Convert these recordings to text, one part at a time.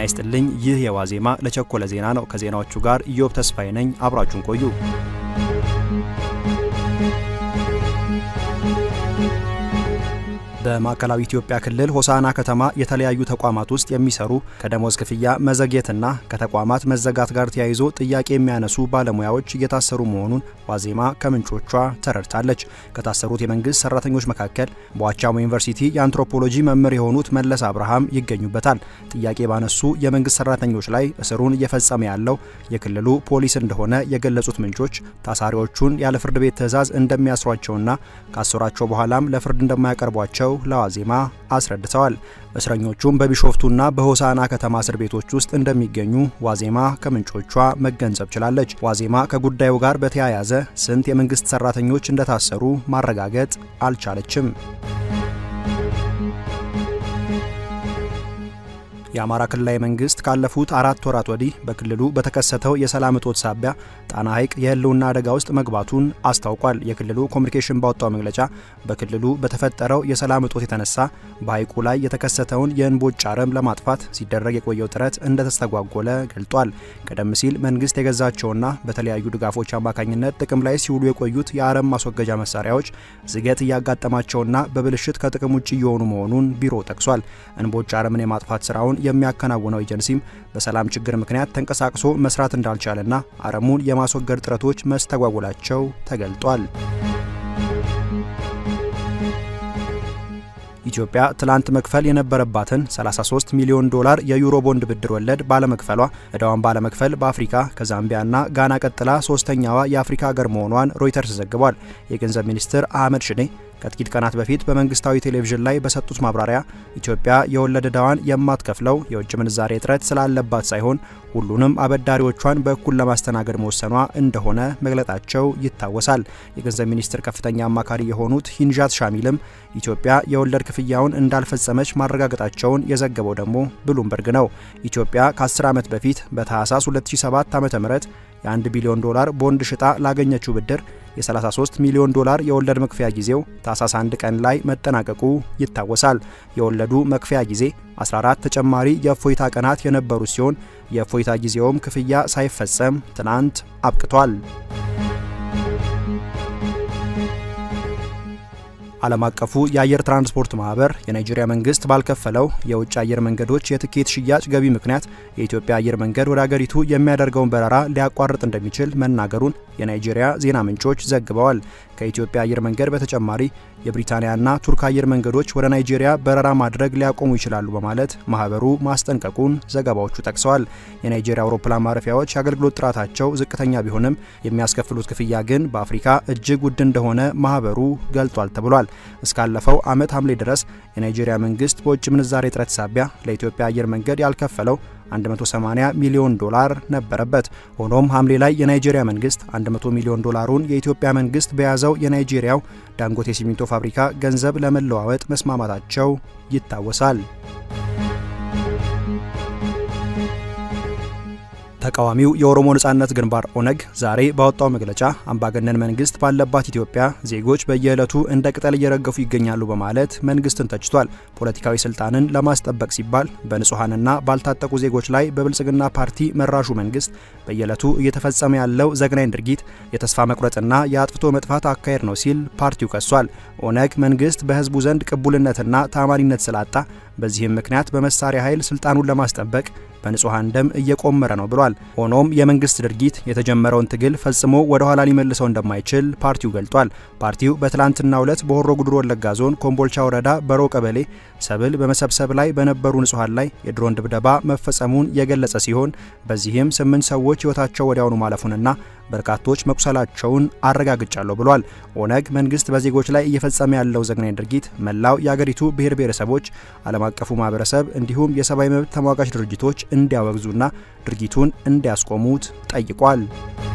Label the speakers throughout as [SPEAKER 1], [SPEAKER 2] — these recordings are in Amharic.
[SPEAKER 1] ይስጥልኝ። ይህ የዋዜማ ለቸኮለ ዜና ነው። ከዜናዎቹ ጋር ኢዮብ ተስፋዬ ነኝ። አብራችሁን ቆዩ። በማዕከላዊ ኢትዮጵያ ክልል ሆሳና ከተማ የተለያዩ ተቋማት ውስጥ የሚሰሩ ከደሞዝ ክፍያ መዘግየትና ከተቋማት መዘጋት ጋር ተያይዞ ጥያቄ የሚያነሱ ባለሙያዎች እየታሰሩ መሆኑን ዋዜማ ከምንጮቿ ተረድታለች። ከታሰሩት የመንግስት ሰራተኞች መካከል በዋቻሞ ዩኒቨርሲቲ የአንትሮፖሎጂ መምህር የሆኑት መለስ አብርሃም ይገኙበታል። ጥያቄ ባነሱ የመንግስት ሰራተኞች ላይ እስሩን እየፈጸመ ያለው የክልሉ ፖሊስ እንደሆነ የገለጹት ምንጮች ታሳሪዎቹን ያለ ፍርድ ቤት ትዕዛዝ እንደሚያስሯቸውና ካሰሯቸው በኋላም ለፍርድ እንደማያቀርቧቸው ለዋዜማ አስረድተዋል። እስረኞቹም በቢሾፍቱና በሆሳና ከተማ እስር ቤቶች ውስጥ እንደሚገኙ ዋዜማ ከምንጮቿ መገንዘብ ችላለች። ዋዜማ ከጉዳዩ ጋር በተያያዘ ስንት የመንግስት ሰራተኞች እንደታሰሩ ማረጋገጥ አልቻለችም። የአማራ ክልላዊ መንግስት ካለፉት አራት ወራት ወዲህ በክልሉ በተከሰተው የሰላም እጦት ሳቢያ ጣና ሐይቅ የህልውና አደጋ ውስጥ መግባቱን አስታውቋል። የክልሉ ኮሚኒኬሽን ባወጣው መግለጫ በክልሉ በተፈጠረው የሰላም እጦት የተነሳ በሐይቁ ላይ የተከሰተውን የእንቦጭ አረም ለማጥፋት ሲደረግ የቆየው ጥረት እንደተስተጓጎለ ገልጧል። ቀደም ሲል መንግስት የገዛቸውና በተለያዩ ድጋፎች አማካኝነት ጥቅም ላይ ሲውሉ የቆዩት የአረም ማስወገጃ መሳሪያዎች ዝገት እያጋጠማቸውና በብልሽት ከጥቅም ውጭ እየሆኑ መሆኑን ቢሮ ጠቅሷል። እንቦጭ አረምን የማጥፋት ስራውን የሚያከናውነው ኤጀንሲም በሰላም ችግር ምክንያት ተንቀሳቅሶ መስራት እንዳልቻለና አረሙን የማስወገድ ጥረቶች መስተጓጎላቸው ተገልጧል። ኢትዮጵያ ትላንት መክፈል የነበረባትን 33 ሚሊዮን ዶላር የዩሮ ቦንድ ብድር ወለድ ባለመክፈሏ እዳዋን ባለመክፈል በአፍሪካ ከዛምቢያና ጋና ቀጥላ ሶስተኛዋ የአፍሪካ ሀገር መሆኗን ሮይተርስ ዘግቧል። የገንዘብ ሚኒስትር አህመድ ሽዴ ከጥቂት ቀናት በፊት በመንግስታዊ ቴሌቪዥን ላይ በሰጡት ማብራሪያ ኢትዮጵያ የወለድ ዕዳዋን የማትከፍለው የውጭ ምንዛሬ እጥረት ስላለባት ሳይሆን ሁሉንም አበዳሪዎቿን በእኩል ለማስተናገድ መወሰኗ እንደሆነ መግለጣቸው ይታወሳል። የገንዘብ ሚኒስትር ከፍተኛ አማካሪ የሆኑት ሂንዣት ሻሚልም ኢትዮጵያ የወለድ ክፍያውን እንዳልፈጸመች ማረጋገጣቸውን የዘገበው ደግሞ ብሉምበርግ ነው። ኢትዮጵያ ከ10 ዓመት በፊት በታህሳስ 2007 ዓ.ም የ1 ቢሊዮን ዶላር ቦንድ ሽጣ ላገኘችው ብድር የ33 ሚሊዮን ዶላር የወለድ መክፈያ ጊዜው ታህሳስ 1 ቀን ላይ መጠናቀቁ ይታወሳል። የወለዱ መክፈያ ጊዜ 14 ተጨማሪ የእፎይታ ቀናት የነበሩ ሲሆን የእፎይታ ጊዜውም ክፍያ ሳይፈጸም ትናንት አብቅቷል። ዓለም አቀፉ የአየር ትራንስፖርት ማህበር የናይጄሪያ መንግስት ባልከፈለው የውጭ አየር መንገዶች የትኬት ሽያጭ ገቢ ምክንያት የኢትዮጵያ አየር መንገድ ወደ አገሪቱ የሚያደርገውን በረራ ሊያቋርጥ እንደሚችል መናገሩን የናይጄሪያ ዜና ምንጮች ዘግበዋል። ከኢትዮጵያ አየር መንገድ በተጨማሪ የብሪታንያና ቱርክ አየር መንገዶች ወደ ናይጄሪያ በረራ ማድረግ ሊያቆሙ ይችላሉ በማለት ማህበሩ ማስጠንቀቁን ዘገባዎቹ ጠቅሰዋል። የናይጄሪያ አውሮፕላን ማረፊያዎች የአገልግሎት ጥራታቸው ዝቅተኛ ቢሆንም የሚያስከፍሉት ክፍያ ግን በአፍሪካ እጅግ ውድ እንደሆነ ማህበሩ ገልጧል ተብሏል። እስካለፈው ዓመት ሐምሌ ድረስ የናይጄሪያ መንግስት በውጭ ምንዛሬ እጥረት ሳቢያ ለኢትዮጵያ አየር መንገድ ያልከፈለው 180 ሚሊዮን ዶላር ነበረበት። ሆኖም ሐምሌ ላይ የናይጄሪያ መንግስት 100 ሚሊዮን ዶላሩን የኢትዮጵያ መንግስት በያዘው የናይጄሪያው ዳንጎቴ ሲሚንቶ ፋብሪካ ገንዘብ ለመለዋወጥ መስማማታቸው ይታወሳል። ተቃዋሚው የኦሮሞ ነጻነት ግንባር ኦነግ ዛሬ ባወጣው መግለጫ አምባገነን መንግስት ባለባት ኢትዮጵያ ዜጎች በየዕለቱ እንደ ቅጠል እየረገፉ ይገኛሉ በማለት መንግስትን ተችቷል። ፖለቲካዊ ስልጣንን ለማስጠበቅ ሲባል በንጹሐንና ባልታጠቁ ዜጎች ላይ በብልጽግና ፓርቲ መራሹ መንግስት በየዕለቱ እየተፈጸመ ያለው ዘግናኝ ድርጊት የተስፋ መቁረጥና የአጥፍቶ መጥፋት አካሄድ ነው ሲል ፓርቲው ከሷል። ኦነግ መንግስት በህዝቡ ዘንድ ቅቡልነትና ታማኒነት ስላጣ በዚህም ምክንያት በመሳሪያ ኃይል ስልጣኑን ለማስጠበቅ በንጹሐን ደም እየቆመረ ነው ብሏል። ሆኖም የመንግስት ድርጊት የተጀመረውን ትግል ፈጽሞ ወደ ኋላ ሊመልሰው እንደማይችል ፓርቲው ገልጧል። ፓርቲው በትላንትናው ዕለት በሆሮ ጉድሩ ወለጋ ዞን ኮምቦልቻ ወረዳ በሮ ቀበሌ ሰብል በመሰብሰብ ላይ በነበሩ ንጹሐን ላይ የድሮን ድብደባ መፈጸሙን የገለጸ ሲሆን በዚህም ስምንት ሰዎች ህይወታቸው ወዲያውኑ ማለፉንና በርካቶች መቁሰላቸውን አረጋግጫለሁ ብሏል። ኦነግ መንግስት በዜጎች ላይ እየፈጸመ ያለው ዘግናኝ ድርጊት መላው የአገሪቱ ብሔር ብሔረሰቦች፣ ዓለም አቀፉ ማህበረሰብ እንዲሁም የሰብአዊ መብት ተሟጋች ድርጅቶች እንዲያወግዙና ድርጊቱን እንዲያስቆሙት ጠይቋል።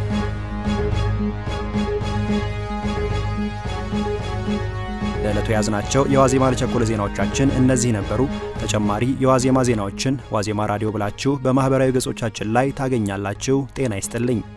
[SPEAKER 1] ለዕለቱ የያዝናቸው የዋዜማ ለቸኮለ ዜናዎቻችን እነዚህ ነበሩ። ተጨማሪ የዋዜማ ዜናዎችን ዋዜማ ራዲዮ ብላችሁ በማህበራዊ ገጾቻችን ላይ ታገኛላችሁ። ጤና ይስጥልኝ።